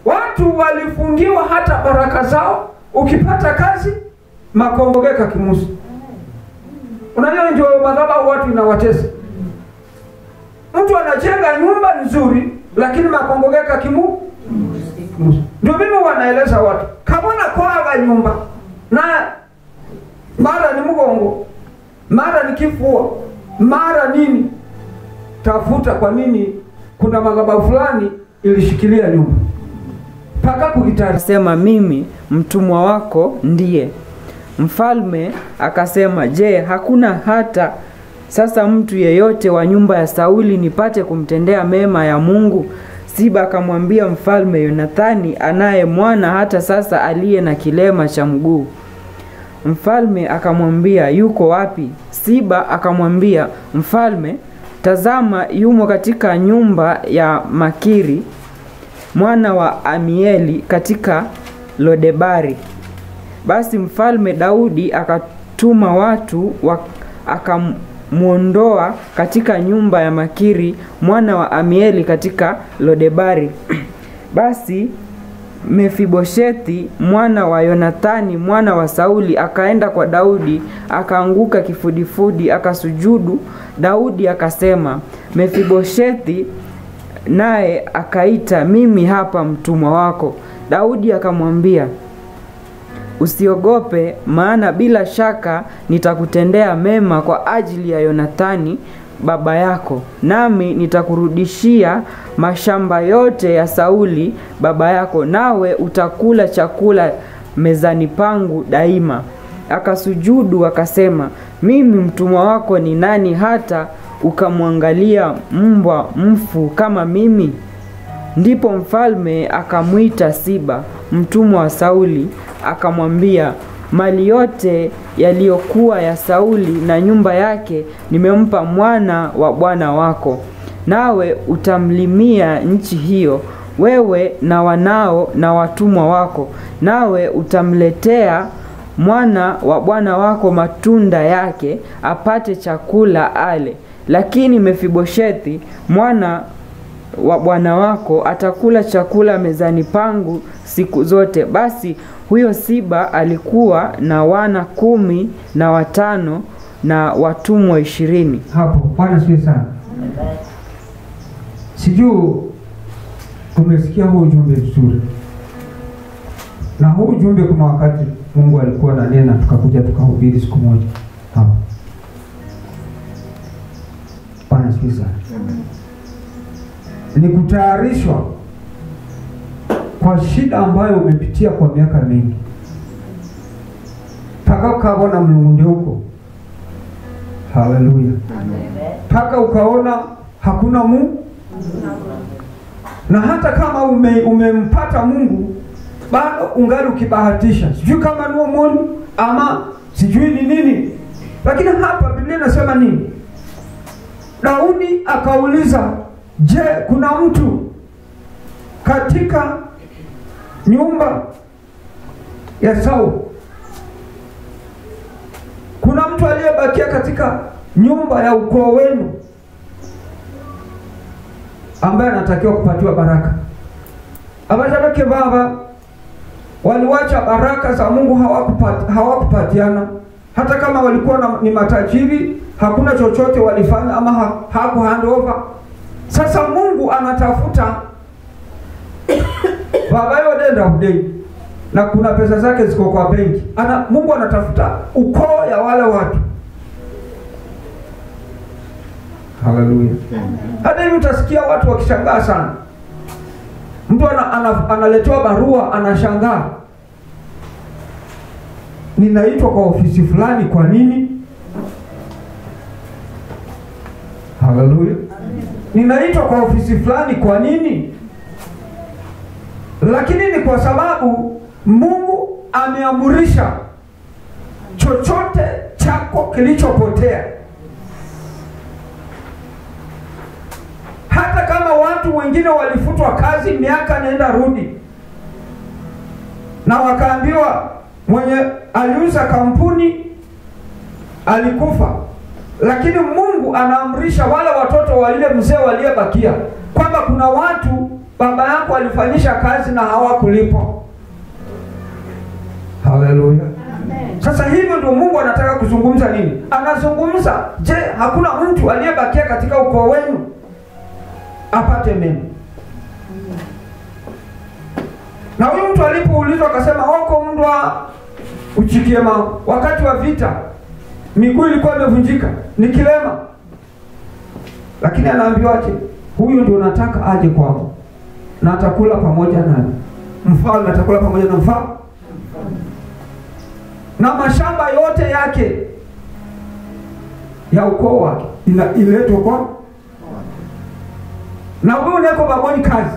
watu walifungiwa hata baraka zao ukipata kazi makongogeka kimusi unajua ndio madhabahu watu inawatesa mtu anajenga nyumba nzuri lakini makongogeka kimu kimusi ndio mimi wanaeleza watu kabona kwaga nyumba na mara ni mgongo mara ni kifua mara nini tafuta kwa nini kuna madhabahu fulani ilishikilia nyumba mpaka kuhitaji Akasema, mimi mtumwa wako ndiye. Mfalme akasema, je, hakuna hata sasa mtu yeyote wa nyumba ya Sauli nipate kumtendea mema ya Mungu? Siba akamwambia mfalme, Yonathani anaye mwana hata sasa aliye na kilema cha mguu. Mfalme akamwambia, yuko wapi? Siba akamwambia mfalme, tazama, yumo katika nyumba ya Makiri mwana wa Amieli katika Lodebari. Basi mfalme Daudi akatuma watu wa, akamwondoa katika nyumba ya Makiri mwana wa Amieli katika Lodebari. Basi Mefiboshethi mwana wa Yonathani mwana wa Sauli akaenda kwa Daudi, akaanguka kifudifudi, akasujudu. Daudi akasema, Mefiboshethi, naye akaita, mimi hapa mtumwa wako. Daudi akamwambia, usiogope, maana bila shaka nitakutendea mema kwa ajili ya Yonathani baba yako, nami nitakurudishia mashamba yote ya Sauli baba yako, nawe utakula chakula mezani pangu daima. Akasujudu akasema, mimi mtumwa wako ni nani hata ukamwangalia mbwa mfu kama mimi? Ndipo mfalme akamwita Siba mtumwa wa Sauli, akamwambia, mali yote yaliyokuwa ya Sauli na nyumba yake nimempa mwana wa bwana wako, nawe utamlimia nchi hiyo, wewe na wanao na watumwa wako, nawe utamletea mwana wa bwana wako matunda yake, apate chakula ale. Lakini Mefiboshethi mwana wa bwana wako atakula chakula mezani pangu siku zote. Basi huyo Siba alikuwa na wana kumi na watano na watumwa ishirini. hapo. Bwana siwe sana. Sijui tumesikia huu ujumbe vizuri, na huu ujumbe kuna wakati Mungu alikuwa na nena, tukakuja tukahubiri siku moja hapo. Bwana siwe sana. Ni kutayarishwa kwa shida ambayo umepitia kwa miaka mingi, mpaka ukabona mlungunde huko. Haleluya! mpaka ukaona hakuna Mungu, na hata kama ume, umempata Mungu bado ungali ukibahatisha, sijui kama ni omoni ama sijui ni nini. Lakini hapa Biblia inasema nini? Daudi akauliza, je, kuna mtu katika nyumba ya Sauli, kuna mtu aliyebakia katika nyumba ya ukoo wenu ambaye anatakiwa kupatiwa baraka. Abashabake baba waliwacha baraka za Mungu hawakupati, hawakupatiana hata kama walikuwa na, ni matajiri, hakuna chochote walifanya ama ha, haku hand over. Sasa Mungu anatafuta baba yodenda udei na kuna pesa zake ziko kwa benki. Ana, Mungu anatafuta ukoo ya wale watu. Haleluya. Hata hivi utasikia watu wakishangaa sana. Mtu ana, ana, analetewa barua anashangaa, ninaitwa kwa ofisi fulani, kwa nini? Haleluya. Ninaitwa kwa ofisi fulani, kwa nini? Lakini ni kwa sababu Mungu ameamurisha chochote chako kilichopotea hata kama watu wengine walifutwa kazi miaka nenda rudi, na wakaambiwa mwenye aliuza kampuni alikufa, lakini Mungu anaamrisha wale watoto wa ile mzee waliyebakia kwamba kuna watu baba yako alifanyisha kazi na hawakulipwa. Haleluya! Sasa hivyo ndio Mungu anataka kuzungumza nini? Anazungumza, je, hakuna mtu aliyebakia katika ukoo wenu apate mema? Na huyu mtu alipoulizwa akasema, wako mndwa uchikiema, wakati wa vita miguu ilikuwa imevunjika, ni kilema, lakini anaambiwaje? Huyu ndio nataka aje kwangu na atakula pamoja nami, mfalme atakula pamoja na mfalme na mashamba yote yake ya ukoo wake ina- iletwe kwa na huyu neko baboni kazi.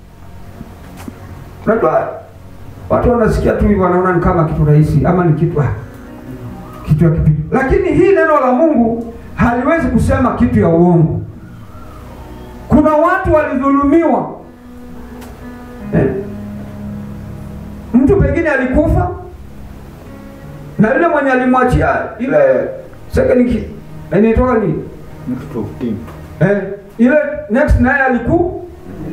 Unajua watu wanasikia tu hivyo, wanaona ni kama kitu rahisi ama ni kitu ah, kitu ya kipindi, lakini hii neno la Mungu haliwezi kusema kitu ya uongo. Kuna watu walidhulumiwa eh? Mtu pengine alikufa na yule mwenye alimwachia ile second ki inaitoka ni Next of kin. eh, ile next naye aliku,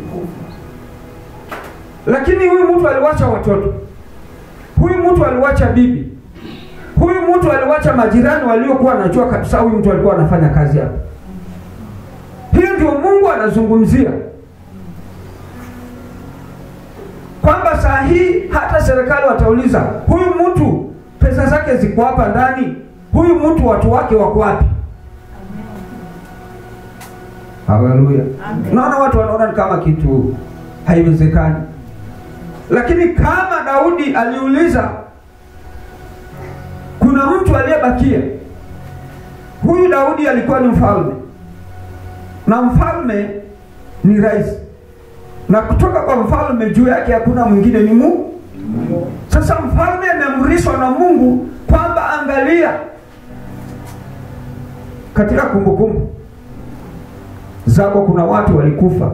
lakini huyu mtu aliwacha watoto, huyu mtu aliwacha bibi, huyu mtu aliwacha majirani waliokuwa wanajua kabisa huyu mtu alikuwa anafanya kazi hapa. Hiyo ndio Mungu anazungumzia kwamba saa hii hata serikali watauliza huyu mtu pesa zake ziko hapa ndani, huyu mtu watu wake wako wapi? Haleluya! Naona watu wanaona ni kama kitu haiwezekani, lakini kama Daudi aliuliza, kuna mtu aliyebakia. Huyu Daudi alikuwa ni mfalme, na mfalme ni rais, na kutoka kwa mfalme juu yake hakuna mwingine, ni Mungu. Sasa mfalme ameamrishwa na Mungu kwamba angalia, katika kumbukumbu zako kuna watu walikufa,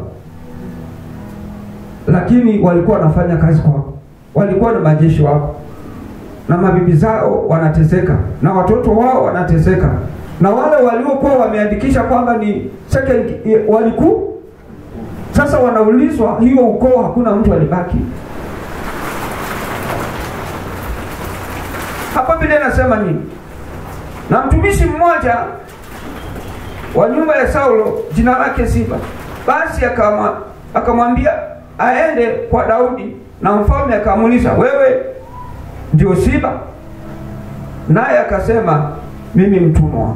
lakini walikuwa wanafanya kazi kwako, walikuwa na majeshi wako, na mabibi zao wanateseka, na watoto wao wanateseka, na wale waliokuwa wameandikisha kwamba ni second waliku sasa wanaulizwa, hiyo ukoo hakuna mtu alibaki. Hapa Biblia inasema nini? Na mtumishi mmoja wa nyumba ya Saulo jina lake Siba, basi akama akamwambia aende kwa Daudi, na mfalme akamuuliza, wewe ndio Siba? Naye akasema mimi mtumwa wako.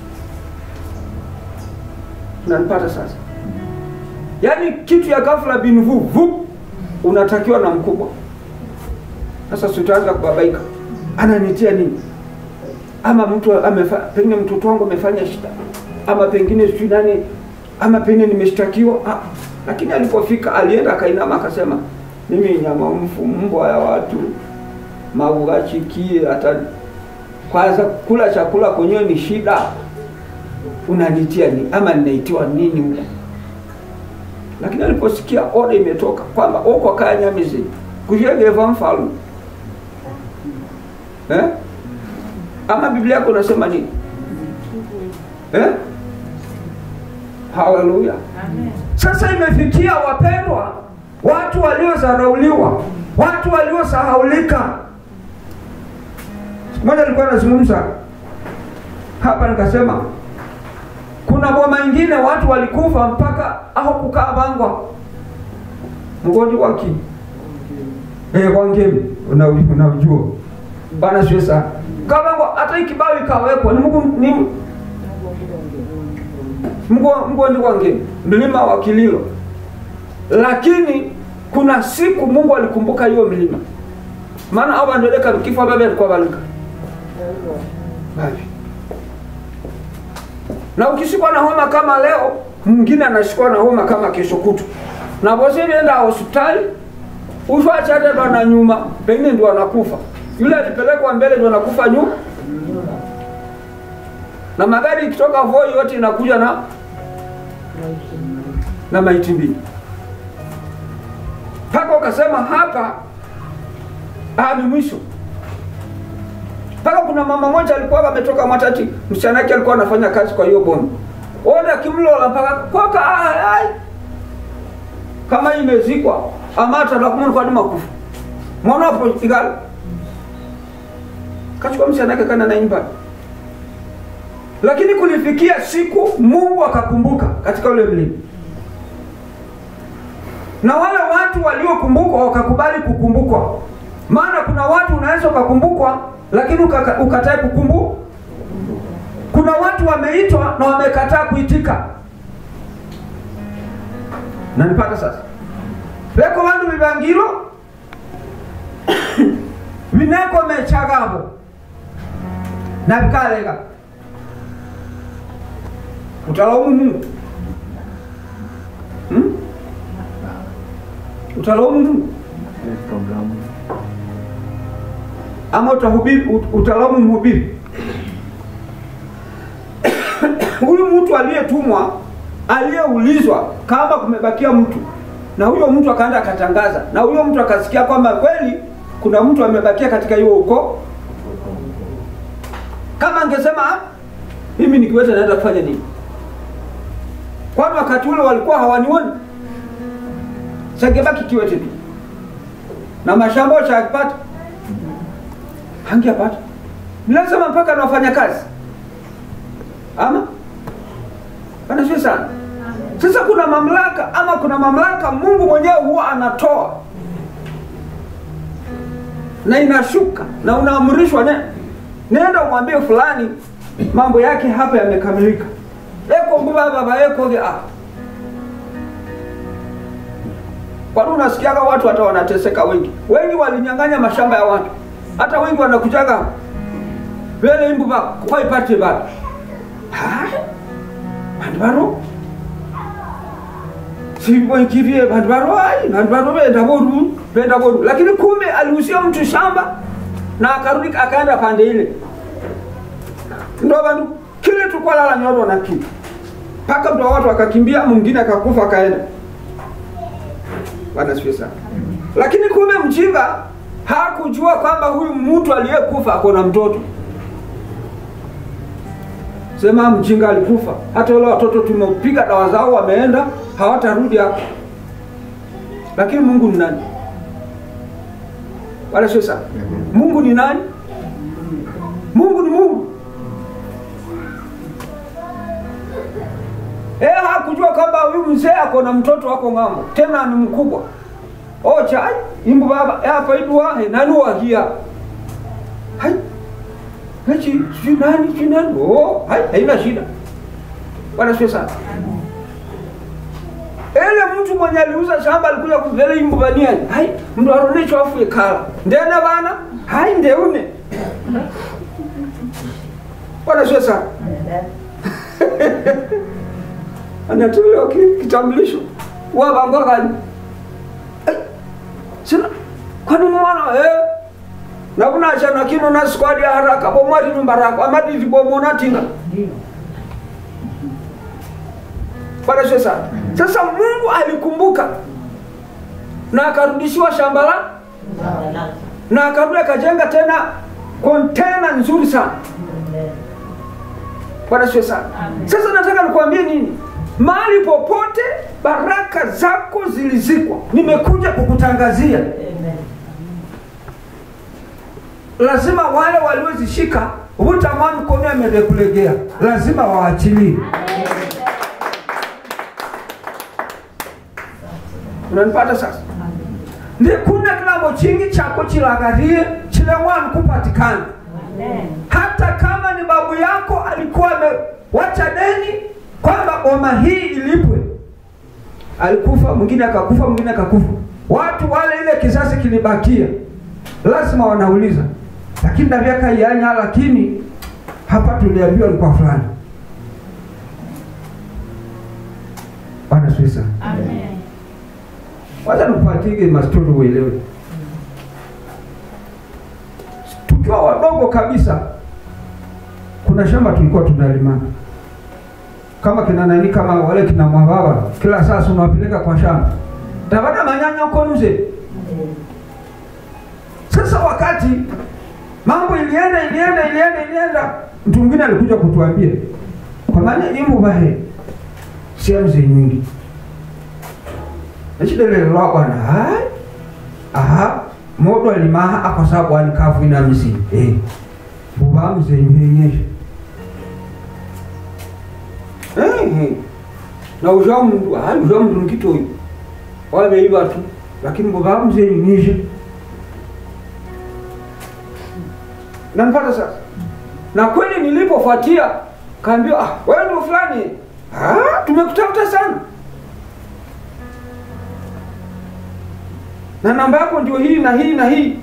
Unanipata sasa? Yaani kitu ya ghafla bin vu vu, unatakiwa na mkubwa. Sasa sitaanza kubabaika, ananitia nini? Ama mtu amefa, pengine mtoto wangu amefanya shida, ama pengine sijui nani, ama pengine nimeshtakiwa. Ah, lakini alipofika alienda akainama akasema, mimi nyama mfu mbwa ya watu mauachikie hata kwanza kula chakula kwenyewe ni shida, unanitia nini? Ama ninaitiwa nini mle? Lakini aliposikia oda imetoka kwamba uko kanyamizi kushegeva mfalme eh? Ama Biblia yako unasema nini eh? Haleluya! Sasa imefikia wapendwa, watu waliodharauliwa, watu waliosahaulika. Siku moja nilikuwa nazungumza hapa nikasema kuna boma ingine watu walikufa mpaka au kukaa bangwa mgonjwa wa ki eh kwa ngemi unajua una bana sio sana kabangwa hata ikibao ikawekwa ni Mungu ni mgonjwa wa ngemi mlima wa Kililo, lakini kuna siku Mungu alikumbuka hiyo mlima, maana au bandeleka kifo baba alikuwa balika babi na ukishikwa na homa kama leo, mwingine anashikwa na homa kama kesho kutu, na bosi enda hospitali ushwachate ndo na nyuma, pengine ndio anakufa. Yule alipelekwa mbele ndio anakufa nyuma, na magari ikitoka Voi yote inakuja na na maiti mbili, mpaka ukasema hapa ni mwisho mpaka kuna mama moja alikuwa ametoka Matati, msichana wake alikuwa anafanya kazi kwa hiyo bomu, ona kimlola mpaka koka ai kama imezikwa amata lakumuni kwani makufu mwana wapo igala kachukua msichana yake kana naimba lakini kulifikia siku mungu akakumbuka katika ule mlima na wale watu waliokumbukwa wakakubali kukumbukwa maana kuna watu unaweza ukakumbukwa lakini ukaka- ukatae kukumbu kuna watu wameitwa na wamekataa kuitika nanipata sasa leko vandu vivangilo vineko mechagavo na vikalega utalaumu mungu hmm? utalaumu mungu ama utahubiri ut- utalaumu mhubiri huyu mtu aliyetumwa aliyeulizwa kama kumebakia mtu na huyo mtu akaenda akatangaza na huyo mtu akasikia kwamba kweli kuna mtu amebakia katika hiyo ukoo kama angesema "Ah, mimi nikiweza naenda kufanya nini kwani wakati ule walikuwa hawanioni sangebaki kiwete tu na mashamba chakipata hangepata lazima mpaka na wafanya kazi ama anasio sana sasa kuna mamlaka ama kuna mamlaka mungu mwenyewe huwa anatoa na inashuka na unaamrishwa ne, nenda umwambie fulani mambo yake hapa yamekamilika eko nguva baba ekoge ah. kwani unasikiaga watu hata wanateseka wengi wengi walinyang'anya mashamba ya watu hata wengi wanakujaga vele imbu ba kwaipate bado vandu varo sivoikivie vandu varo ai vandu varo venda voru venda voru lakini kumbe alihusia mtu shamba na akarudi akaenda pande ile ndo vandu kile tukwalala nyoro na kitu mpaka mtu wa watu akakimbia mwingine akakufa akaenda bwana sifiwe sana lakini kumbe mjinga hakujua kwamba huyu mtu aliyekufa ako na mtoto sema mjinga alikufa hata wale watoto tumepiga dawa zao wameenda hawatarudi hapo lakini mungu ni nani wala sio sana mungu ni nani mungu ni mungu Eh, hakujua kwamba huyu mzee ako na mtoto wako ng'ambo tena ni mkubwa ocha ai imbu baba hapa idua he nani wahia hai Hachi, sijui nani, sijui nani. Oh, hai, haina shida. Bwana sio sana. Ele mtu mwenye aliuza shamba alikuja kuvele imbubania. Hai, mtu aronecho afu ekala. Ndena bana? Hai ndeune. Bwana sio sana. Anatolewa ki- kitambulisho. Wa bango gani? Ai, Sina. Kwani mwana eh nakunachana kino na squad ya haraka bomwati nyumba rako amaditi bomona tinga Bwana sio sana. Sasa Mungu alikumbuka na akarudishiwa shamba la na akarudi akajenga tena kontena nzuri sana. Bwana sio sana. Sasa nataka nikwambie nini? Mahali popote baraka zako zilizikwa, nimekuja kukutangazia lazima wale waliozishika hutamani mkono amekulegea, lazima waachilie. Unanipata sasa? ndikune kilambo chingi chako chilagarie chileng'wani kupatikana hata kama ni babu yako alikuwa amewacha deni kwamba boma hii ilipwe alikufa mwingine akakufa mwingine akakufa watu wale ile kizazi kilibakia lazima wanauliza lakini navyaka ianya lakini hapa tuliambiwa ni kwa fulani bwana swisa wacha nikupatige mastori uelewe tukiwa wadogo kabisa kuna shamba tulikuwa tunalimana kama kina nani kama wale kina mwababa kila saa unawapeleka kwa shamba tabata manyanya uko nje sasa wakati mambo ilienda ilienda ilienda ilienda mtu mwingine alikuja kutuambia kwa maana imbo bahe sehemu zenye nyingi echidelelelwa bwana hai aha modo alimaha akosa bwani kafu ina misi eh buba mzenyenyesha eh eh na uja mndu hai uja mndu nkitoyi wabeiba tu lakini buba mzenyenyesha nampata sasa na kweli nilipofuatia kaambiwa ah, wewe ndio fulani ah, tumekutafuta sana na namba yako ndio hii na hii na hii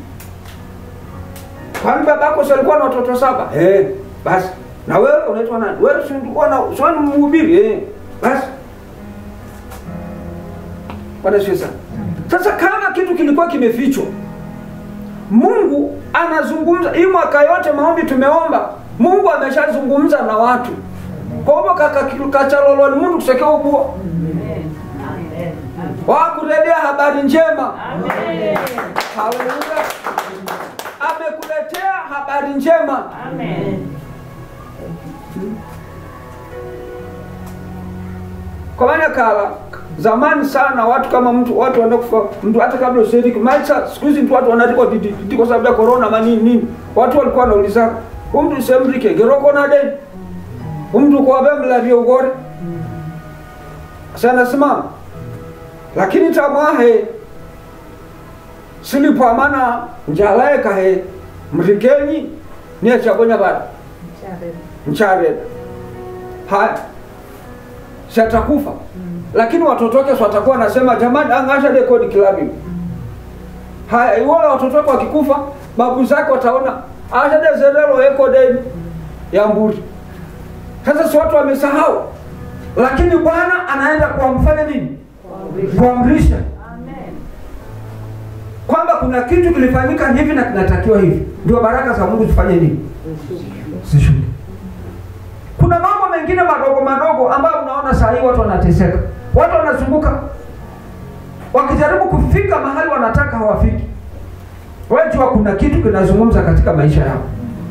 kwani babako si alikuwa na watoto saba eh, basi na wewe unaitwa nani wewe si ulikuwa na si wewe ni mhubiri eh, basi Bwana Yesu sana sasa kama kitu kilikuwa kimefichwa mungu anazungumza hii mwaka yote maombi tumeomba mungu ameshazungumza na watu kwa hivyo kaka- kachaloloni mundu kusekea ubua wakuletea habari njema haleluya amekuletea habari njema kwa maana kala zamani sana watu kama mtu watu wanaenda kufa mtu hata kabla ushiriki maisha siku hizi mtu watu wanaandikwa didi kwa sababu ya corona manini nini watu walikuwa wanauliza huyu mtu semrike geroko na deni huyu mtu kwa bem la vya ugore sana simama lakini tamwahe silipo amana njalaeka he mrikenyi niye chagonya bada mchareda haya shatakufa lakini watoto wake si watakuwa nasema jamani angasha dekodi kilabi haya iwala watoto wake wakikufa babu zake wataona ashadezerelo eko deni ya mburi sasa si watu wamesahau lakini bwana anaenda kuwamfanya nini kuamrisha kwamba kuna kitu kilifanyika hivi na kinatakiwa hivi ndio baraka za mungu zifanye nini zishuke kuna mambo mengine madogo madogo ambayo unaona saa hii watu wanateseka watu wanazunguka wakijaribu kufika mahali wanataka hawafiki wajua kuna kitu kinazungumza katika maisha yao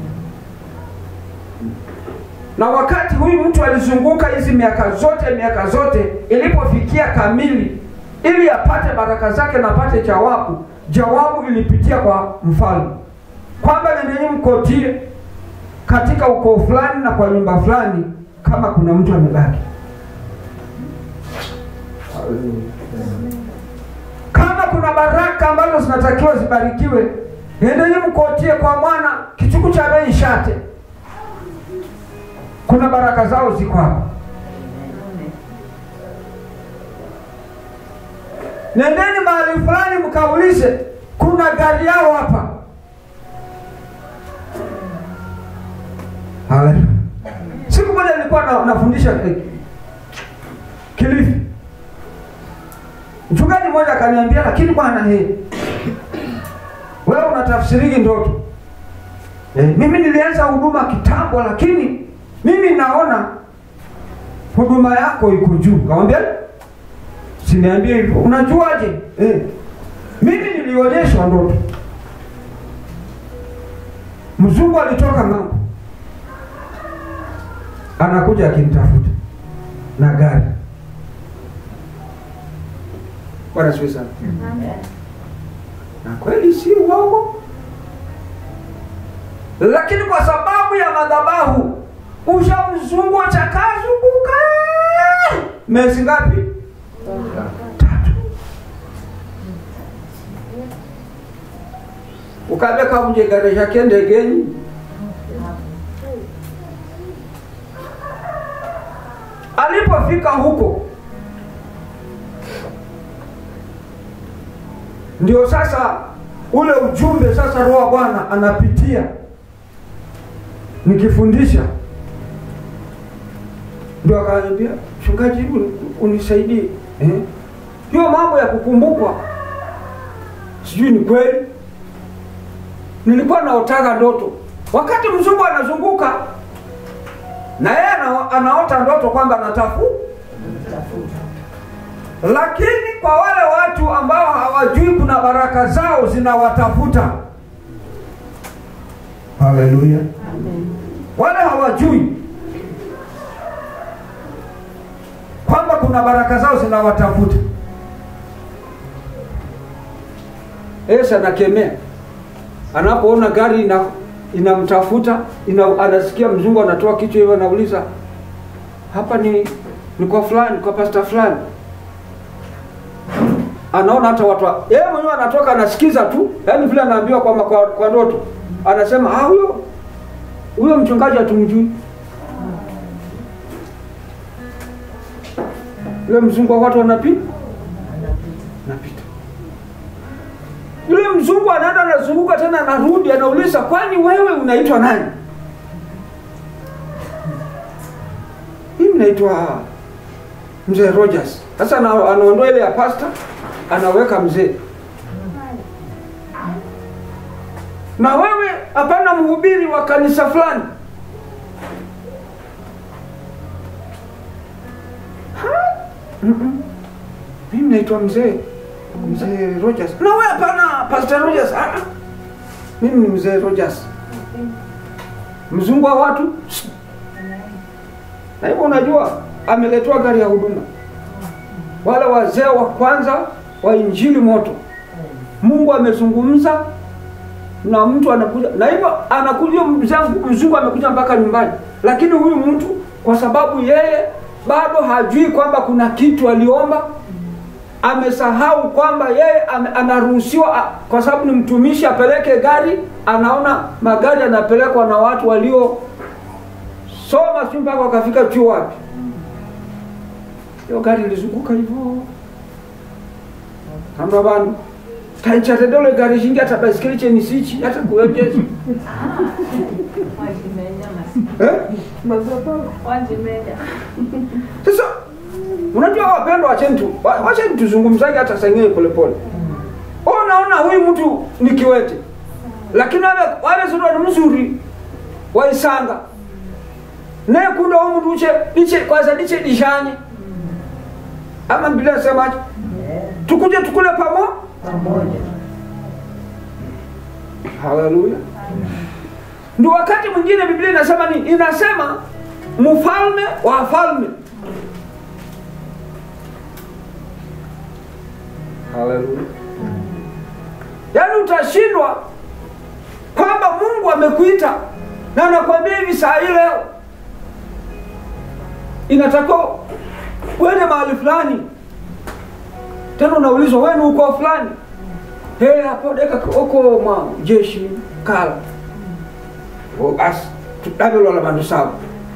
na wakati huyu mtu alizunguka hizi miaka zote miaka zote ilipofikia kamili ili apate baraka zake na apate jawabu jawabu ilipitia kwa mfalme kwamba nendeni mkotie katika ukoo fulani na kwa nyumba fulani kama kuna mtu amebaki kama kuna baraka ambazo zinatakiwa zibarikiwe endeni mkotie kwa mwana kichuku cha bei shate kuna baraka zao ziko hapa nendeni mahali fulani mkaulize kuna gari yao hapa Haleluya. siku moja nilikuwa na, nafundisha eh, kilifi mchungaji mmoja akaniambia lakini bwana he wewe unatafsiriki ndoto eh, mimi nilianza huduma kitambo lakini mimi naona huduma yako iko juu kawambia siniambie hivyo unajuaje eh, mimi nilionyeshwa ndoto mzungu alitoka ng'ambo anakuja akinitafuta na gari bwana siwe sana na kweli si uongo lakini kwa sababu ya madhabahu ushamzungu chakazunguka mezi ngapi tatu ukabe kamjegaresha kendegenyi alipofika huko ndio sasa ule ujumbe sasa roho wa bwana anapitia nikifundisha ndio akaniambia mchungaji uni- unisaidie eh? hiyo mambo ya kukumbukwa sijui ni kweli nilikuwa naotaga ndoto wakati mzungu anazunguka na yeye ana- anaota ndoto kwamba anatafu lakini kwa wale watu ambao hawajui kuna baraka zao zinawatafuta haleluya wale hawajui kwamba kuna baraka zao zinawatafuta Yesu anakemea anapoona gari ina inamtafuta ina, anasikia mzungu anatoa kichwa hivyo, anauliza hapa ni ni kwa fulani, kwa pasta fulani. Anaona hata watu wa- yeye mwenyewe anatoka anasikiza tu, yaani vile anaambiwa kwamba kwa, kwa ndoto anasema ah, huyo huyo mchungaji hatumjui. Yule mzungu wa watu wanapita napita yule mzungu anaenda anazunguka tena anarudi anauliza kwani wewe unaitwa nani mimi naitwa mzee rogers sasa ana- anaondoa ile ya pasta anaweka mzee na wewe hapana mhubiri wa kanisa fulani Ha? Mm-mm. mimi naitwa mzee mzee Rogers. Na wewe hapana, Pastor Rogers. Ah, ah. mimi ni mzee Rogers. Mzungu wa watu. Na hivyo unajua ameletwa gari ya huduma. Wale wazee wa kwanza wa injili moto. Mungu amezungumza na mtu anakuja na hivyo anakuja mzangu mzungu amekuja mpaka nyumbani, lakini huyu mtu kwa sababu yeye bado hajui kwamba kuna kitu aliomba amesahau kwamba yeye ame- anaruhusiwa a- kwa sababu ni mtumishi apeleke gari anaona magari yanapelekwa na watu walio soma si mpaka wakafika chuo wapi hiyo gari ilizunguka hivyo kamba bantu taichatedole gari shingi hata baisikeli chenisichi hata kuwejezi eh? Sasa unajua wapendwa, wacheni tu wa- wacheni tuzungumzage hata sengine polepole. Wewe unaona huyu mtu ni kiwete, lakini wale wale sura ni mzuri waisanga naye kuda huyu mtu uche iche kwanza diche dishanye ama Biblia inasemaje? Tukuje tukule pamo Haleluya. Ndio wakati mwingine Biblia inasema nini? Inasema mfalme wa falme Haleluya. Yaani utashindwa kwamba Mungu amekuita na anakuambia hivi saa hii leo inatakiwa uende mahali fulani, tena unaulizwa wewe ni uko fulani, hey, hapo deka uko mwa jeshi kala Oh, basi tudabelwa la bandu saba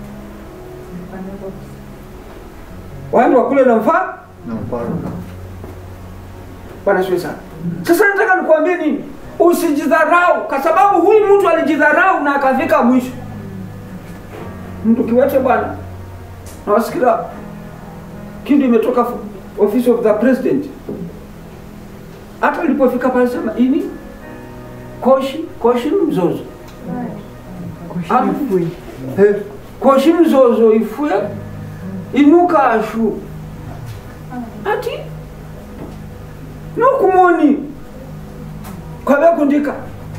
wandi wakule na mfaa na mfano Bwana siwe sana. Sasa nataka nikwambie nini? Usijidharau kwa sababu huyu mtu alijidharau na akafika mwisho. Mtu kiwete bwana. Nawasikia kindu imetoka fu- office of the president. Hata ilipofika pale sema ini koshi koshi ni mzozo. Ama- Eh, koshi mzozo ifue inuka ashu. Ati nokumoni kwabe kundika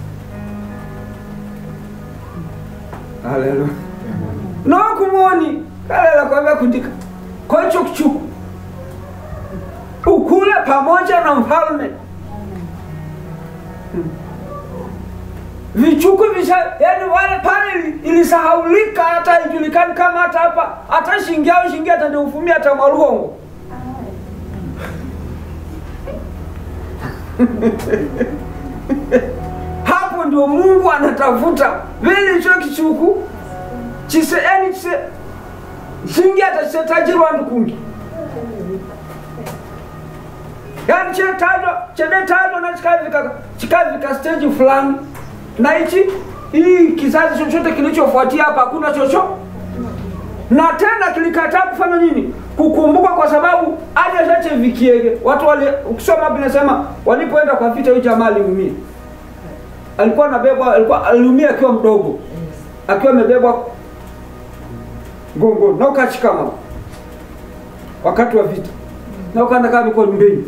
haleluya nokumoni kalela kwabe kundika kocho kuchuku ukule pamoja na mfalme Hmm. vichuku visha yani wale pale ili- ilisahaulika hata ijulikani kama hata hapa hata shingi au shingi hata niufumia hata mwaluhongo hapo ndio mungu anatafuta vile icho kichuku chise yani chise shingi hata chise tajiri wandu kungi yani chetajwa chedetajwa na chikavika chikavika stage fulani na hichi hii kizazi chochote kilichofuatia hapa hakuna chocho na tena kilikataa kufanya nini kukumbuka kwa sababu aja chache vikiege watu wali ukisoma Biblia inasema walipoenda kwa vita huyu jamaa aliumia alikuwa anabebwa alikuwa aliumia akiwa mdogo akiwa amebebwa gongo na ukachikama wakati wa vita na ukaenda kama iko nyumbani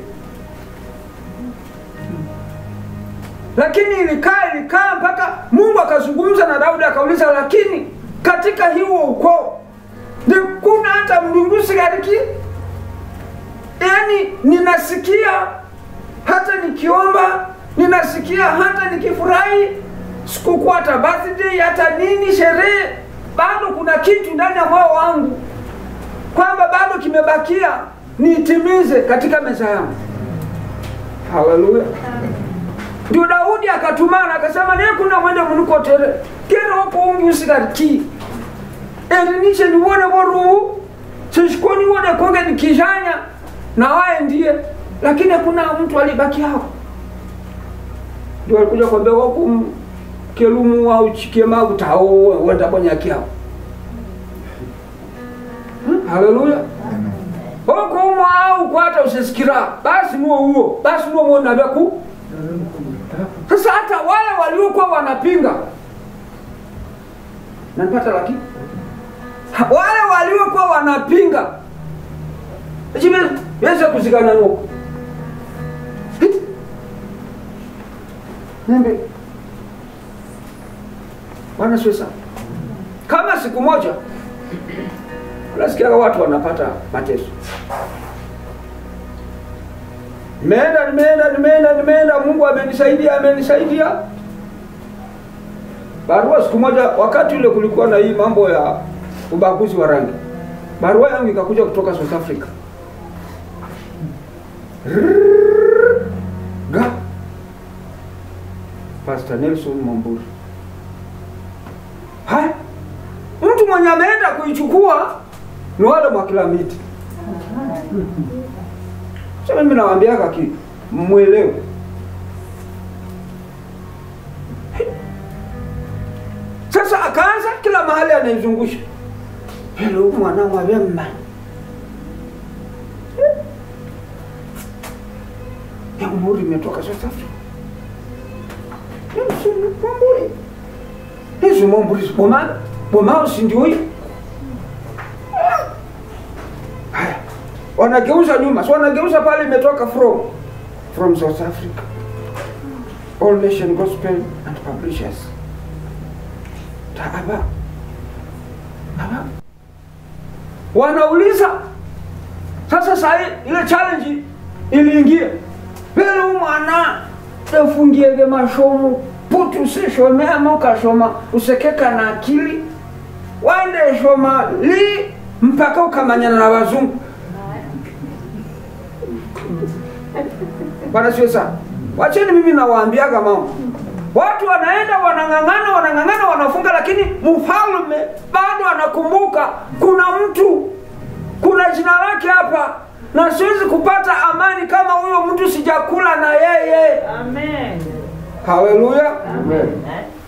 lakini ilikaa ilikaa mpaka mungu akazungumza na daudi akauliza lakini katika hiwo ukoo ni kuna hata mlungusi gariki yaani ninasikia hata nikiomba ninasikia hata nikifurahi sikukuu hata birthday hata nini sherehe bado kuna kitu ndani ya moyo wangu kwamba bado kimebakia niitimize katika meza yangu haleluya ndio daudi akatumana akasema niye kuna mwende munikotere kera wako ungi usikariki elinishe niwone voruhu sishiko niwone konge nikijanya na waye ndiye lakini hakuna mtu alibaki hapo ndio alikuja kwambia waku kelumu au chikema utao wenda bonyaki hapo hmm? haleluya okumwa au kwata usisikira basi nuo huo basi nuo mwona vyaku sasa hata wale waliokuwa wanapinga nanipata lakini Ha- wale waliokuwa wanapinga chive weze kuzikana nuko nembe bwana sio sana kama siku moja unasikiaga watu wanapata mateso nimeenda nimeenda nimeenda nimeenda mungu amenisaidia amenisaidia barua siku moja wakati ule kulikuwa na hii mambo ya ubaguzi wa rangi barua yangu ikakuja kutoka south africa Rrrr. ga pastor nelson mamburi haya mtu mwenye ameenda kuichukua ni wale mwakilamiti sa mimi nawambiaka ki mwelewe sasa akaanza kila mahali anaizungusha helo mwanangu avemma ya umuri imetoka South Africa Mwamburi hizo Mwamburi boma bomao si ndio hii haya wanageuza nyuma so wanageuza pale imetoka from from South Africa All Nation Gospel and Publishers taaba aba wanauliza sasa sahi ile challenge iliingia vile umwana efungiege mashomo puti usishomema ukashoma usekeka na akili wande shoma li mpaka ukamanyana na wazungu bwana sio sana wacheni mimi nawaambiaga mama watu wanaenda wanang'ang'ana wanang'ang'ana wanafunga lakini mfalme bado anakumbuka kuna mtu kuna jina lake hapa na siwezi kupata amani kama huyo mtu sijakula na yeye Amen. haleluya Amen.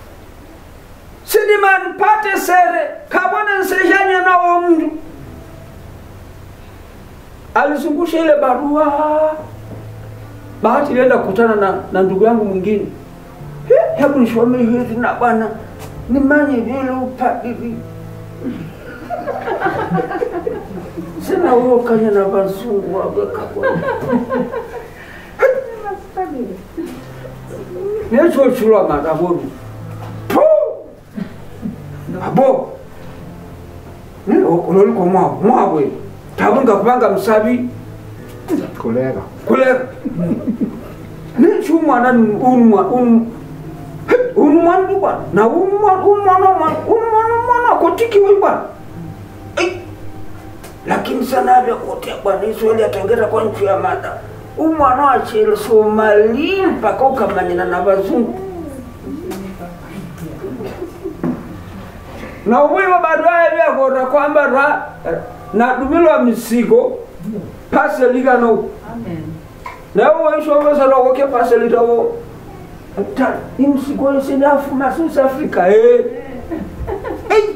sidimanipate sere kabona nsejanya nawo mndu alizungusha ile barua bahati ilienda kukutana na, na ndugu yangu mwingine "He, hebu nishome hizi na bwana nimanye vile upadiri sina uokanya na vazungu waweka bwana nechochulwa makaburu abo uloliko mwabo mwabwe tabunga kubanga musabi Kolega. kuleka nechumwana unumwana bwana na umwana umwana kotikiwe bwana Ei! lakini sana vyakotea bwana israeli atongera kwa nchi ya mada umwana wachele somali mpaka ukamanyana na vazungu na ubwiwa baadaye vyakota kwamba ra- nadumilwa misigo paseligano Amen. nawe waishovesalwawoke paselitawo ta imsigo isinafuma south africa eh. Ei!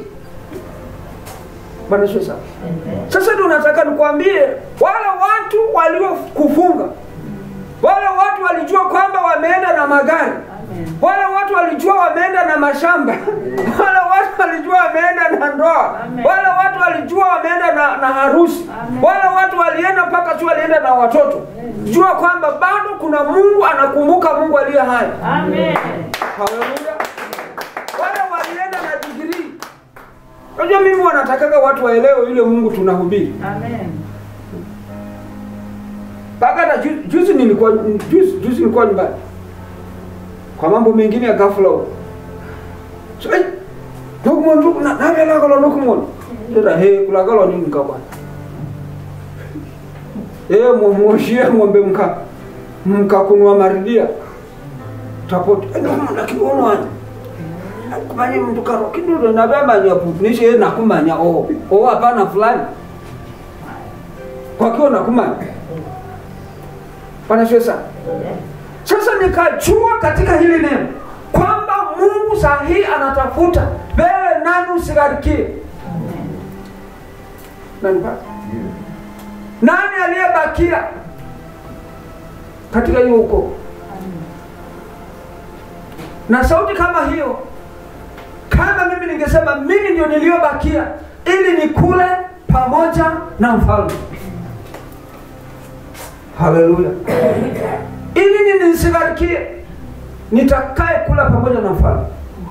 bwana sio sawa sasa ndio nataka nikwambie wale watu waliokufunga wale watu walijua kwamba wameenda na magari Amen. wale watu walijua wameenda na mashamba wale watu walijua wameenda na ndoa Amen. wale watu walijua wameenda na, na harusi Amen. wale watu walienda mpaka tu walienda na watoto jua kwamba bado kuna mungu anakumbuka mungu aliye hai Amen. haleluya wale walienda na digrii unajua mimi wanatakaga watu waelewe yule mungu tunahubiri Amen. mpaka hata ju- juzi nilikuwa juzi, juzi nilikuwa nyumbani kwa mambo mengine ya ghafla huko so, eh, nukumon na navelakalo nukumon ira he kulakalo nini kabwana e mwoshie ng'ombe mka mkakunwa maridia tapoti nakiunwanya kumanye mndu karo kidudo navemanya nishe ye nakumanya o o hapana fulani kwakiwa nakumanya panashwe sana sasa nikajua katika hili neno kwamba mungu saa hii anatafuta wewe nani usigarikie nanipata nani aliyebakia katika hiyo huko na sauti kama hiyo kama mimi ningesema mimi ndio niliyobakia ili nikule pamoja na mfalme haleluya ili nini nisigarikie nitakaye kula pamoja na mfalme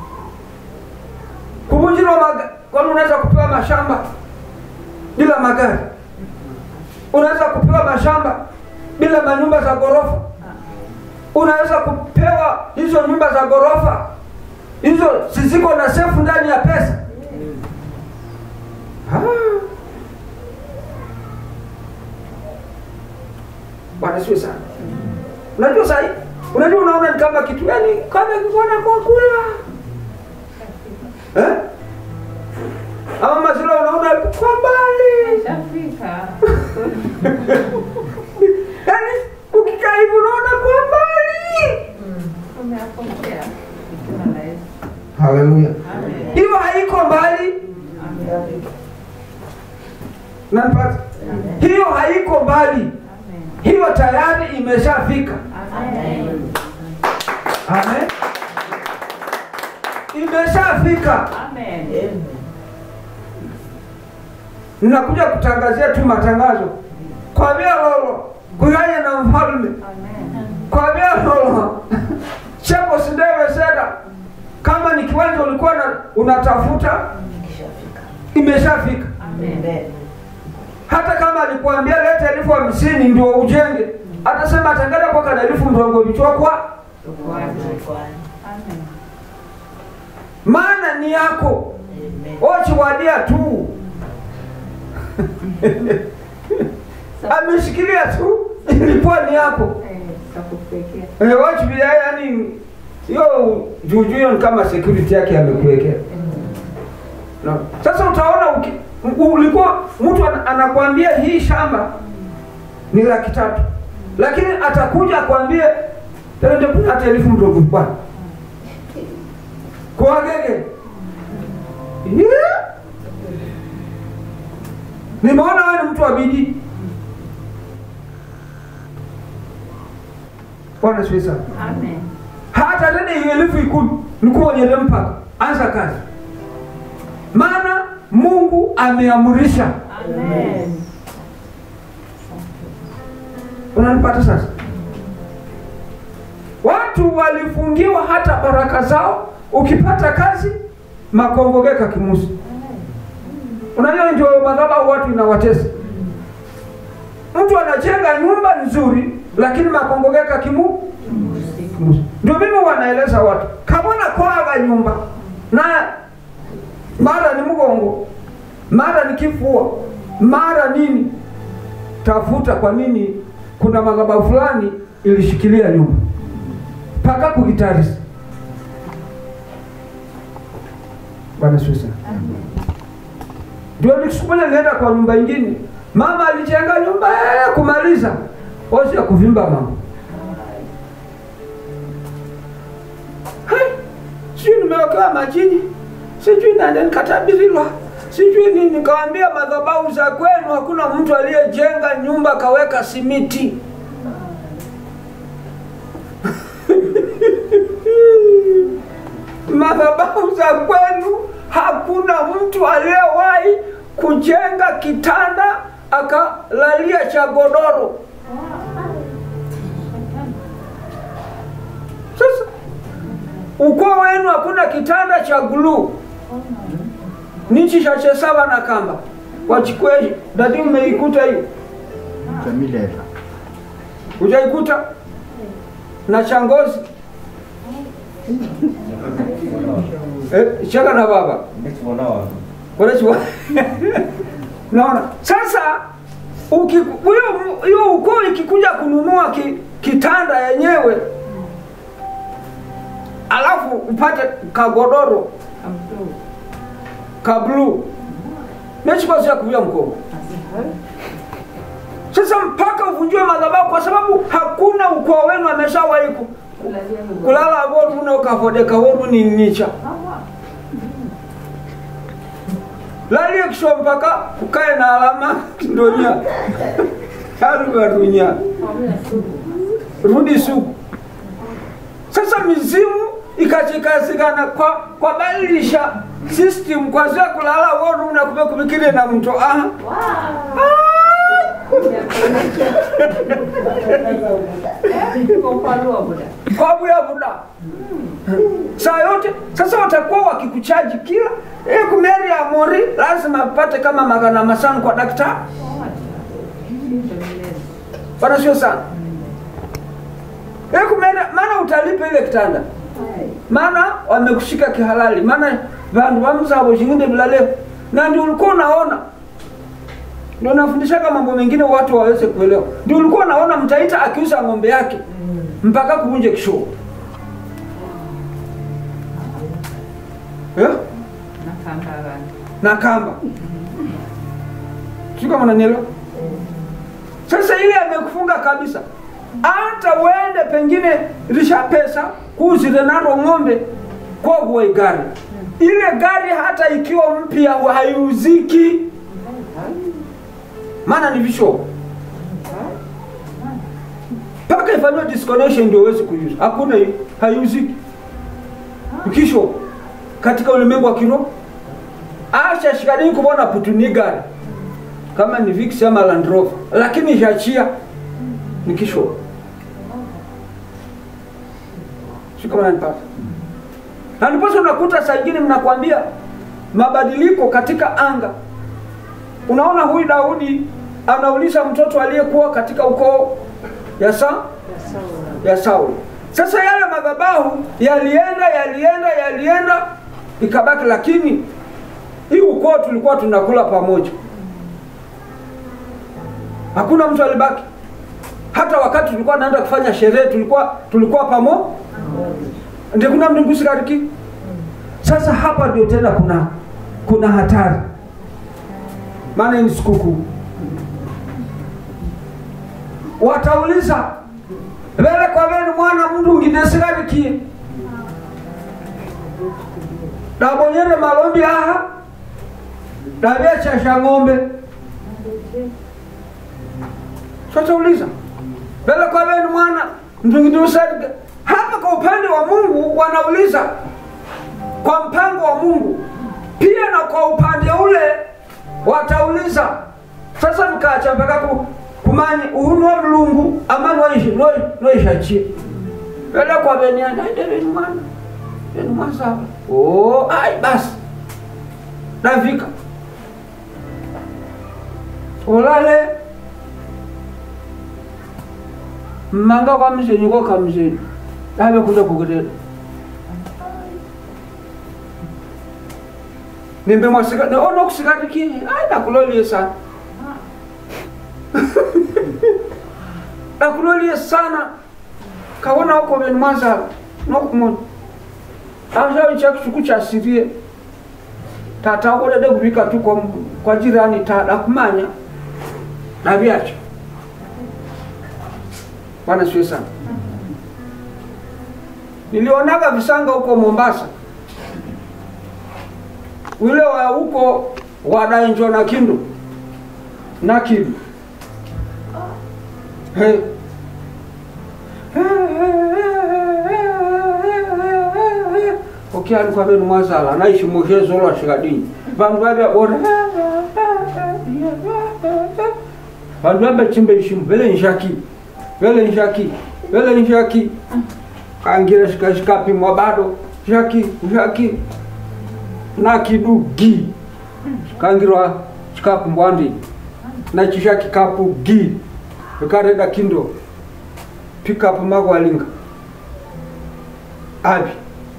kuvunjirwa maga kwani unaweza kupewa mashamba bila magari unaweza kupewa mashamba bila manyumba za ghorofa unaweza kupewa hizo nyumba za ghorofa hizo ziziko na sefu ndani ya pesa Ah. bwana siwe sana unajua sahi unajua unaona ni kama kitu yani kama kikuona kwa kula eh? ama mazila unaona kwa mbali Shafika. yani ukikaa hivi unaona kwa mbali Umeapokea. Jina la Yesu. haleluya Amen. hiyo haiko mbali Amen. nanipata hiyo haiko mbali Amen. hiyo tayari imeshafika Amen. amen imeshafika Amen. ninakuja kutangazia tu matangazo kwa vya lolo kuyanye na mfalme Amen. kwa vya lolo cheko sidewe seda kama ni kiwanja ulikuwa na, unatafuta imeshafika Amen. hata kama alikuambia leta elfu hamsini ndio ujenge atasema atangada kwaka na elfu mrongo vichokwa Amen. maana ni yako ochiwadia tu ameshikilia tu ilikuwa ni yako Eh, Takupekea. Eh, wachibia yani hiyo juujuu hiyo ni kama security yake amekuwekea no. sasa utaona uki, u- ulikuwa mtu ana- anakwambia hii shamba ni laki tatu lakini atakuja akwambie tende kuna hata elfu mdogo bwana kwagege yeah. nimeona wewe ni mtu wa bidii bwana siwe sana Amen. hata tena hiyo elfu ikumi nikuonyele mpaka anza kazi maana mungu ameamurisha Amen. unanipata sasa watu walifungiwa hata baraka zao ukipata kazi makongogeka kimusi unajua ndio madhabahu watu inawatesa mtu anajenga nyumba nzuri lakini makongogeka kimu kimusi ndio mimi wanaeleza watu kabona kwaga nyumba na mara ni mgongo mara ni kifua mara nini tafuta kwa nini kuna madhabahu fulani ilishikilia nyumba mpaka kugitarisi bwana Yesu sana ndio siku moja nilienda kwa nyumba ingine mama alijenga nyumba eh, kumaliza osi ya kuvimba mama Hai, sijui nimewekewa majini sijui nani nikatabirilwa sijui nini nikawambia madhabahu za kwenu hakuna mtu aliyejenga nyumba kaweka simiti madhabahu za kwenu hakuna mtu aliyewahi kujenga kitanda akalalia cha godoro sasa ukoo wenu hakuna kitanda cha guluu nichi cha chesaba na kamba wachikweji dadi umeikuta hiyo Jamileva. hujaikuta na cha ngozi eh, shaka na baba Unajua? naona sasa uki- huyo hiyo ukoo ikikuja kununua ki, kitanda yenyewe alafu upate kagodoro ka bluu mechikosia kuvia mkono sasa mpaka uvunjiwe madhabahu kwa sababu hakuna ukoo wenu ameshawahi ku- kulala voru unaokafodeka woru ni nicha lalie kisho mpaka ukae na alama kindonya harugarunya rudi sugu sasa mizimu ikachikasikana kwa kwa badilisha system kwazia kulala woru na kume kumikile na mto ah kwa buya buda saa yote sasa watakuwa wakikuchaji kila eh, kumeri ya mori lazima pate kama magana masano kwa daktari bana sio sana eh, kumeri maana utalipa ile kitanda maana wamekushika kihalali maana vandu vamzavo shinginde vilaleo na ndio ulikuwa unaona ndio nafundishaga mambo mengine watu waweze kuelewa ndio ulikuwa unaona mtaita akiuza ng'ombe yake mpaka kuvunje kishoo yeah? na kamba sio kama unanielewa sasa ile amekufunga kabisa hata uende pengine risha pesa kuzile nalo ng'ombe kwa kuwa gari ile gari hata ikiwa mpya haiuziki maana ni visho mpaka ifanyiwe disconnection ndio uweze kuiuza hakuna hiyo haiuziki ukisho katika ulimwengu wa kiroho acha shikadini kubona putuni gari kama ni Vix ama Land Rover lakini jachia ni kisho sio kama nanipata na ndiposa unakuta saa ingine mnakwambia mabadiliko katika anga unaona huyu Daudi anauliza mtoto aliyekuwa katika ukoo ya sa ya Sauli. Sasa yale madhabahu yalienda yalienda yalienda ikabaki, lakini hii ukoo tulikuwa tunakula pamoja, hakuna mtu alibaki. Hata wakati tulikuwa naenda kufanya sherehe tulikuwa tulikuwa pamoja, ndio kuna mtu kusikariki. Sasa hapa ndio tena kuna kuna hatari, maana hii ni sikukuu. Watauliza vele kwa venu mwana mndu ngidesikarikie dabonyere malombi aha davyachasha ng'ombe swatauliza vele kwa venu mwana mndu ngidesikarikie hapa kwa upande wa mungu wanauliza kwa mpango wa mungu pia na kwa upande ule watauliza sasa mkacha mpaka ku, kumanyi uhunwa mlungu ama noishi noishachie vele kwa veniana veni mwana veni mwasava oh, ai basi nafika ulale mmanga kwa mzenyu ko ka mzenyu ave kuja kukutela nimbe mwasika ono kusikatikie ai nakulolie sana nakulolie sana kawona huko veni mwazala nokumona ashawicha kisuku chasirie tata ukodede kuvika tu kwa, kwa jirani tada kumanya navyacho bwana siwe sana nilionaga visanga huko mombasa ule wa huko wadaenjo na kindu na kindu hey. okialikwa venu mwazala naishi muhezolwa shikadini vandu vavya bora vandu vabechimbe ishimu vele nshaki vele nshaki vele nshaki kangira shikashikapimwa bado shaki shaki na kidugi kangirwa chikakumbwandi na chisha kikapu gi vikareda kindo pikapu magwalinga abi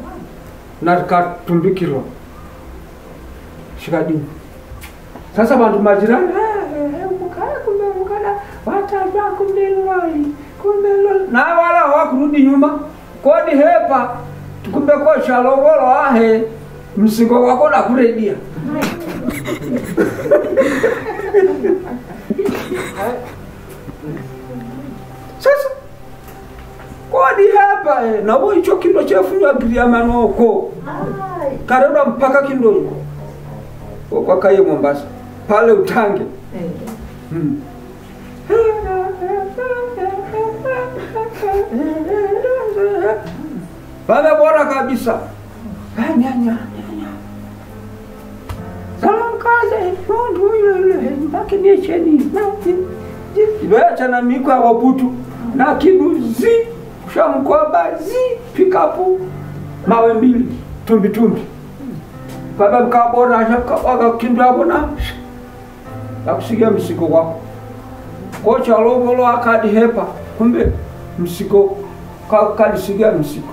na katumbikirwa shikadini sasa bantu majirani "Eh, eh, mukala kumbe mukala watajwa kumbe loli kumbe loli na wala hawakurudi nyuma kodi hepa kumbe koshalowolo ahe msingo wako nakuredia sasa kodi hapa eh, nabo icho kindo chefunywa giriamanoko kareba mpaka kindongo kwakaye mombasa pale utange hmm. vamebora kabisa Ah, nya, nya, nya, nya. salamkaze mundu yule makiniecheni iloyachana miko awaputu na kiduzi shamkoba zi pikapu mawe mbili tumbitumbi baba mkabona akakinduabona akusigia msiko wako kocha lovolo akadihepa kumbe msiko ka- kalisigia msiko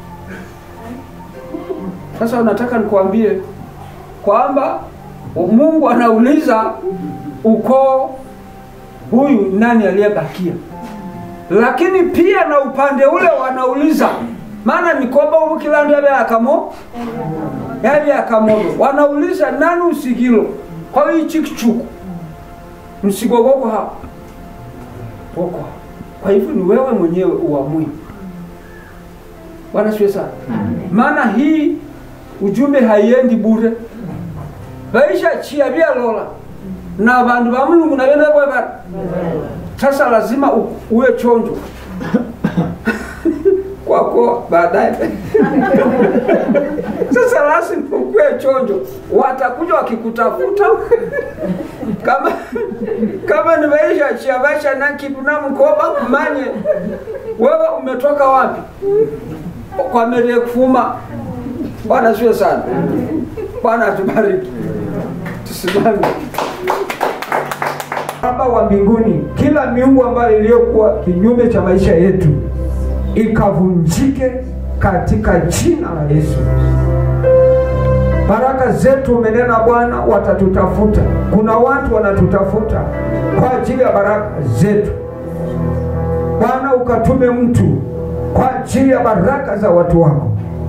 sasa unataka nikwambie kwamba mungu anauliza ukoo huyu nani aliyebakia lakini pia na upande ule wanauliza maana mikoba uvukilando yabe akamo yabe akamodo wanauliza nani usigilo kwa hii chikichuku msigo wako hapa wako hapa kwa hivyo ni wewe mwenyewe uamue bwana siwe sana maana hii ujumbe haiendi bure vaisha chia vyalola na vandu va mulungu navenda vwevana sasa lazima u- uwe chonjo kwako baadaye sasa lazima ukuwe chonjo watakuja wakikutafuta kama kama nimeisha chia vaisha na kitu na mkoba kumanye wewe umetoka wapi kwa mere kufuma bwana sio sana bwana atubariki tusimame Baba wa mbinguni, kila miungu ambayo iliyokuwa kinyume cha maisha yetu ikavunjike katika jina la Yesu. Baraka zetu umenena Bwana, watatutafuta. Kuna watu wanatutafuta kwa ajili ya baraka zetu. Bwana, ukatume mtu kwa ajili ya baraka za watu wako.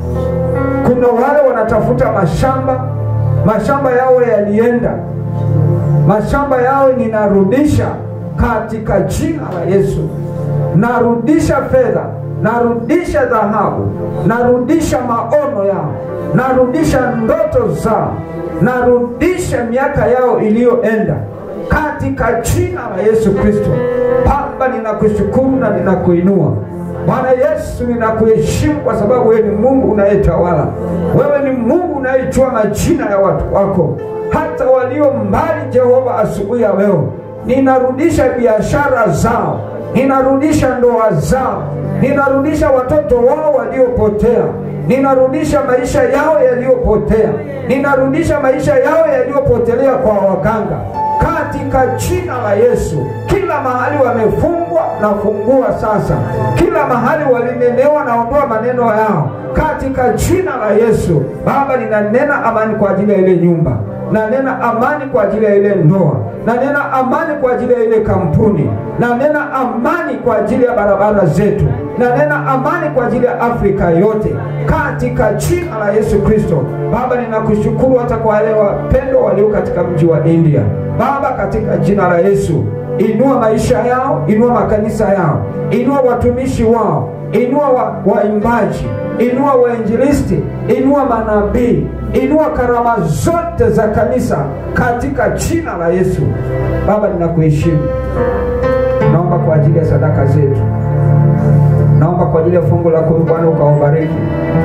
Kuna wale wanatafuta mashamba, mashamba yao yalienda mashamba yao ninarudisha katika jina la Yesu. Narudisha fedha, narudisha dhahabu, narudisha maono yao, narudisha ndoto zao, narudisha miaka yao iliyoenda katika jina la Yesu Kristo. Baba, ninakushukuru na ninakuinua Bwana Yesu, ninakuheshimu kwa sababu wewe ni Mungu unayetawala. Wewe ni Mungu unayejua majina ya watu wako hata walio mbali. Jehova, asubuhi ya leo ninarudisha biashara zao, ninarudisha ndoa zao, ninarudisha watoto wao waliopotea, ninarudisha maisha yao yaliyopotea, ninarudisha maisha yao yaliyopotelea kwa waganga katika jina la Yesu. Kila mahali wamefungwa, nafungua sasa. Kila mahali walinenewa, naondoa maneno yao katika jina la Yesu. Baba, ninanena amani kwa ajili ya ile nyumba, nanena amani kwa ajili ya ile ndoa, nanena amani kwa ajili ya ile kampuni, nanena amani kwa ajili ya barabara zetu, nanena amani kwa ajili ya Afrika yote katika jina la Yesu Kristo. Baba, ninakushukuru hata kwa wale wapendwa walio katika mji wa India. Baba, katika jina la Yesu, inua maisha yao, inua makanisa yao, inua watumishi wao, inua wa- waimbaji, inua wainjilisti, inua manabii, inua karama zote za kanisa katika jina la Yesu. Baba, ninakuheshimu, naomba kwa ajili ya sadaka zetu, naomba kwa ajili ya fungu la kumi, Bwana ukawabariki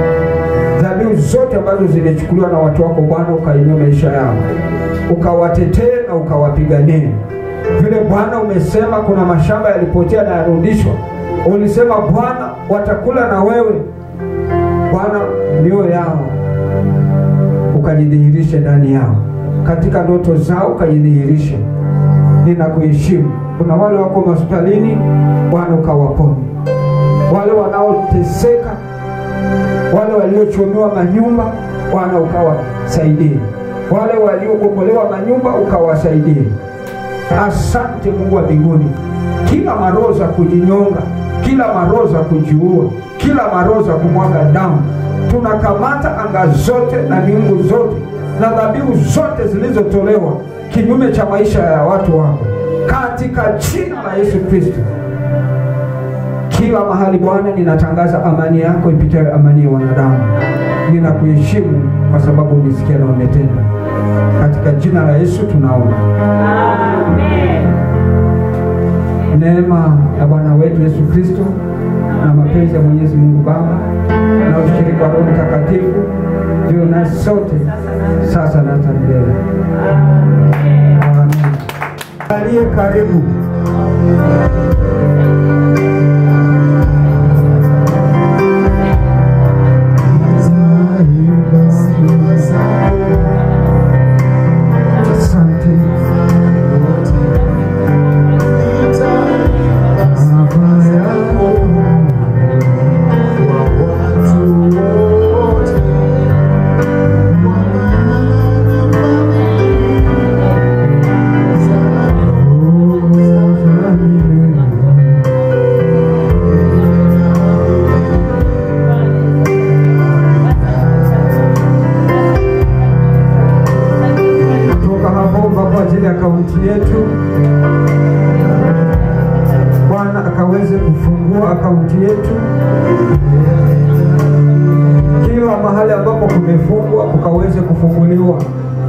dhabihu zote ambazo zilichukuliwa na watu wako Bwana, ukainua maisha yao, ukawatetee na ukawapiganie. Vile Bwana umesema kuna mashamba yalipotea na yarudishwa, ulisema Bwana watakula na wewe Bwana, mioyo yao ukajidhihirishe ndani yao, katika ndoto zao ukajidhihirishe. Ninakuheshimu. Kuna wale wako hospitalini, Bwana ukawaponye, wale wanaoteseka wale waliochomewa manyumba Bwana ukawasaidie, wale waliobomolewa manyumba ukawasaidie. Asante Mungu wa mbinguni, kila maroho za kujinyonga, kila maroho za kujiua, kila maroho za kumwaga damu, tunakamata anga zote na miungu zote na dhabihu zote zilizotolewa kinyume cha maisha ya watu wako katika jina la Yesu Kristo. Kila mahali Bwana, ninatangaza amani yako ipitayo amani ya wanadamu. Ninakuheshimu kwa sababu umesikia na umetenda. Katika jina la Yesu tunaomba. Neema ya Bwana wetu Yesu Kristo na mapenzi ya Mwenyezi Mungu Baba na ushirika wa Roho Mtakatifu viwe nasi sote sasa na hata milele. Amen. Aliye karibu Asante Baba yangu kutoka hapo omba kwa ajili ya kaunti yetu. Bwana akaweze kufungua akaunti yetu, kila mahali ambapo kumefungwa kukaweze kufunguliwa.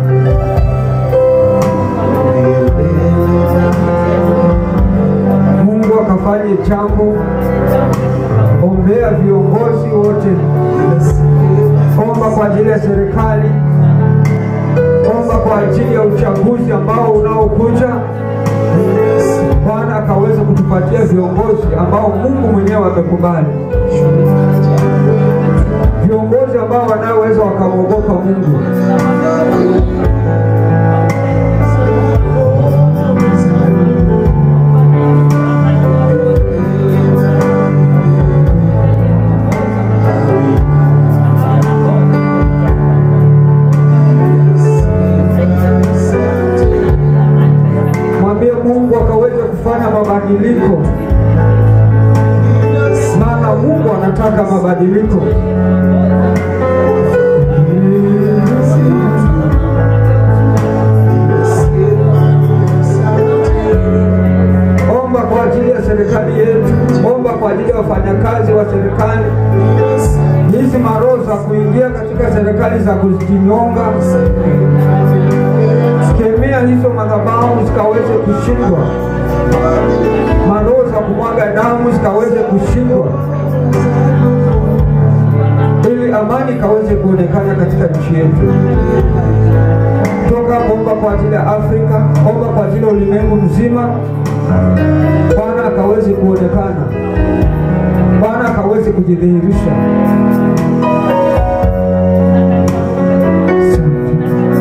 Mungu akafanye jambo. Ombea viongozi wote, omba kwa ajili ya serikali omba kwa ajili ya uchaguzi ambao unaokuja. Bwana akaweza kutupatia viongozi ambao Mungu mwenyewe amekubali, viongozi ambao wanaoweza wakamwogopa Mungu. Mwambie Mungu akaweze kufanya mabadiliko, maana Mungu anataka mabadiliko. Omba kwa ajili ya serikali yetu, omba kwa ajili ya wafanyakazi wa serikali, hizi maroho za kuingia katika serikali za kujinyonga kemea hizo madhabahu zikaweze kushindwa, maroho za kumwaga damu zikaweze kushindwa, ili amani ikaweze kuonekana katika nchi yetu. Toka hapo, omba kwa ajili ya Afrika, omba kwa ajili ya ulimwengu mzima. Bwana akaweze kuonekana, Bwana akaweze kujidhihirisha. Asante.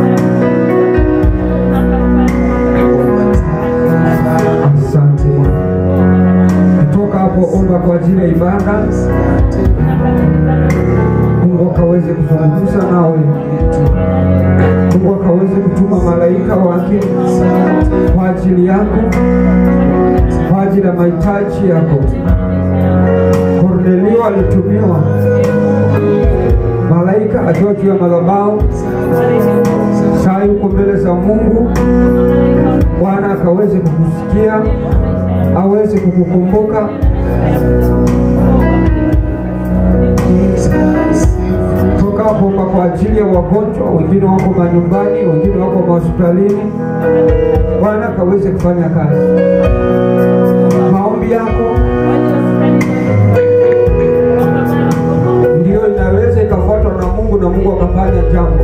Asante. Kutoka hapo omba kwa ajili ya ibada. Mungu akaweze kuzungumza nawe. Mungu akaweze kutuma malaika wake kwa ajili yako, kwa ajili ya mahitaji yako. Kornelio alitumiwa malaika akiwa juu ya madhabahu, saa yuko mbele za Mungu. Bwana akaweze kukusikia, aweze kukukumbuka. Toka hapo omba kwa ajili ya wagonjwa, wengine wako manyumbani, wengine wako mahospitalini. Bwana akaweze kufanya kazi. Maombi yako ndiyo inaweza ikafuatwa na Mungu na Mungu akafanya jambo.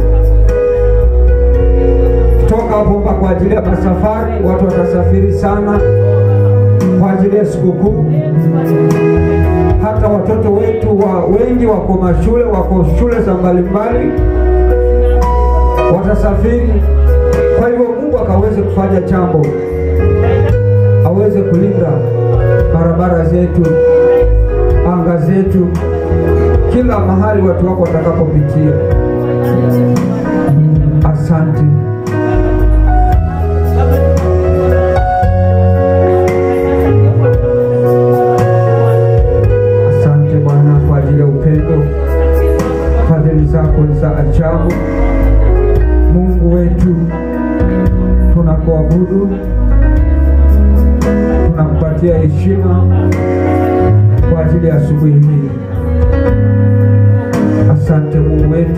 Toka hapo omba kwa ajili ya masafari, watu watasafiri sana kwa ajili ya sikukuu. Hata watoto wetu wa wengi wako mashule, wako shule za mbalimbali, watasafiri. Kwa hivyo Mungu akaweze kufanya jambo, aweze kulinda barabara zetu, anga zetu, kila mahali watu wako watakapopitia. Asante. Asante Bwana kwa ajili ya upendo, fadhili zako ni za ajabu. Mungu wetu, tunakuabudu, tunakupatia heshima kwa ajili ya asubuhi hii. Asante Mungu wetu,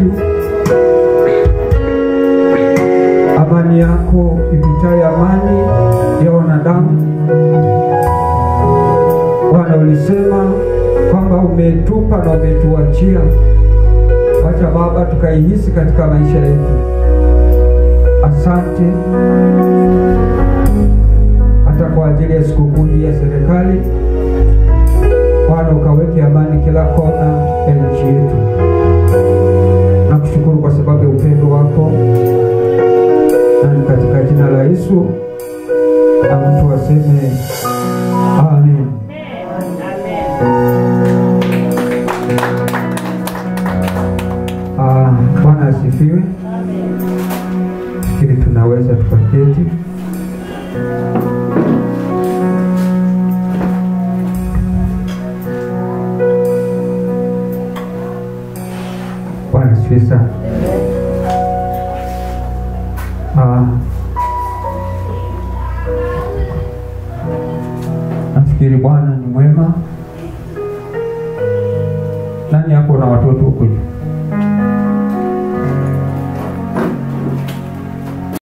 amani yako ipitayo amani ya wanadamu. Bwana, ulisema kwamba umetupa na umetuachia. Wacha Baba tukaihisi katika maisha yetu. Asante hata kwa ajili ya sikukuu hii ya serikali. Bwana, ukaweke amani kila kona ya nchi yetu. Nakushukuru kwa sababu ya upendo wako, na ni katika jina la Yesu na mtu aseme amen. Ah, Bwana asifiwe. Fikiri tunaweza tukaketi. Bwana asifiwe sana. Ah, nafikiri Bwana ni mwema. Nani hapo na watoto huko juu?